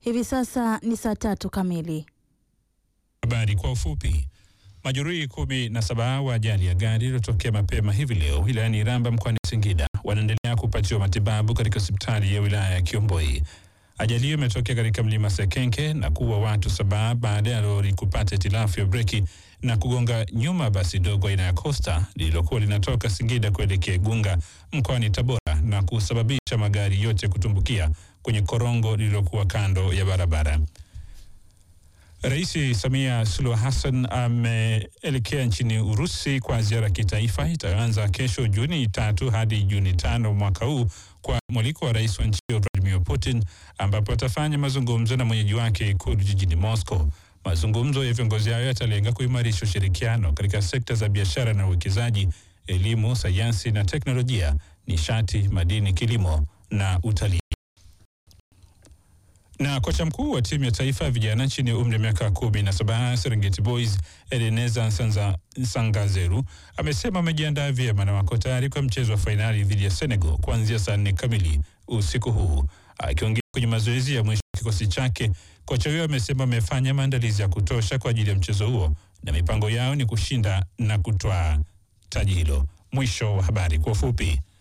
Hivi sasa ni saa tatu kamili. Habari kwa ufupi. Majeruhi kumi na saba wa ajali ya gari iliyotokea mapema hivi leo wilayani Iramba mkoani Singida wanaendelea kupatiwa matibabu katika hospitali ya wilaya ya Kiomboi. Ajali hiyo imetokea katika mlima Sekenke na kuua watu saba baada ya lori kupata hitilafu ya breki na kugonga nyuma basi dogo aina ya Costa lililokuwa linatoka Singida kuelekea Igunga mkoani Tabora na kusababisha magari yote kutumbukia kwenye korongo lililokuwa kando ya barabara. Rais Samia Suluhu Hassan ameelekea nchini Urusi kwa ziara ya kitaifa itayoanza kesho Juni tatu hadi Juni tano mwaka huu kwa mwaliko wa rais wa nchi hiyo Vladimir Putin, ambapo atafanya mazungumzo na mwenyeji wake Ikulu jijini Moscow. Mazungumzo ya viongozi hayo yatalenga kuimarisha ushirikiano katika sekta za biashara na uwekezaji, elimu, sayansi na teknolojia, nishati, madini, kilimo na utalii. Na kocha mkuu wa timu ya taifa ya vijana chini ya umri wa miaka kumi na saba Serengeti Boys Edeneza Nsanza- Nsangazeru amesema amejiandaa vyema na wako tayari kwa mchezo wa fainali dhidi ya Senegal kuanzia saa nne kamili usiku huu. Akiongea kwenye mazoezi ya mwisho wa kikosi chake, kocha huyo amesema amefanya maandalizi ya kutosha kwa ajili ya mchezo huo na mipango yao ni kushinda na kutwaa taji hilo. Mwisho wa habari kwa ufupi.